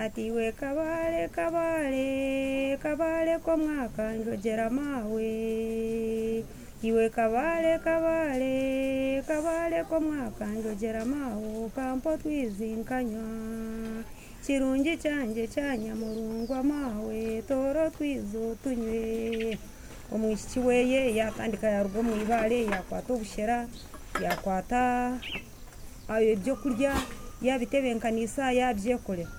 ati we kabare kabare kabare ko mwakanjogera mawe iwe kabare kabare kabare ko mwakanjogera mawe kampo twizinkanywa kirungi cyanjye cyanyamurungwa mawe toro twizo tunywe umwishyiki weye yatandika yarwo mu ibare yakwata ubushera yakwata ibyo kurya yabitebenkanisa yabyekorera